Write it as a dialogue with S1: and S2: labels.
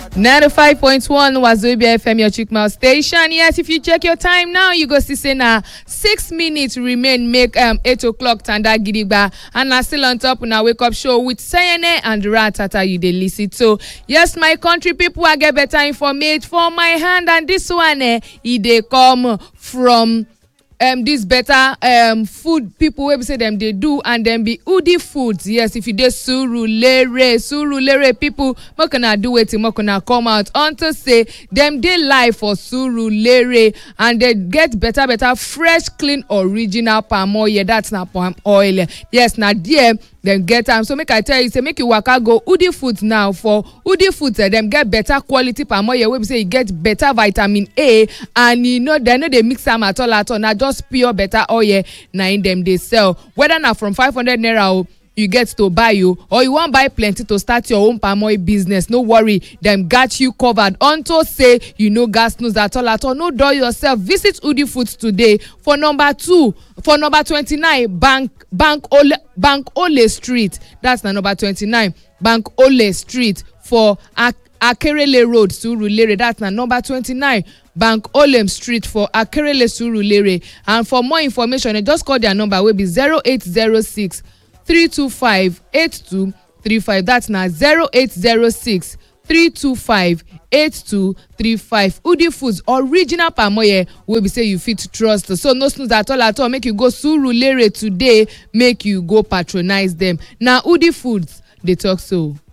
S1: 95.1 Wazobia FM, your Chikmal station. Yes, if you check your time now, you go see say na six minutes remain make um, 8 o'clock tanda gidigba. And na still on top na wake up show with Sayene and Ratata you dey listen to. Yes, my country people, I get better information for my hand. And this one, eh, e dey come from um, this better um, food people wey be say dem dey do and dem be udi foods yes if you dey surulere surulere people make una do wetin make una come out unto say dem dey live for surulere and dey get better better fresh clean original palm oil that na palm oil yes na there dem get am so make i tell you say make you waka go udi foods now for udi foods eh, dem get better quality palm oil wey be say e get better vitamin a and e no dem no dey mix am at all at all na just pure better oil na im dem dey sell whether na from five hundred naira o you get to buy o or you wan buy plenty to start your own palm oil business no worry dem gat you covered unto say you no gas snooze at all at all no dull yourself visit udi foods today for number two for number twenty-nine bank bank ole bank ole street that's na number twenty-nine bank ole street for Ak akerele road surulere that's na number twenty-nine bank olem street for akerele surulere and for more information eh, just call their number wey be zero eight zero six three two five eight two three five that's na zero eight zero six three two five eight two three five udi foods original palm oil wey be say you fit trust so no snooze at all at all make you go surulere today make you go patronize them na udi foods dey talk so.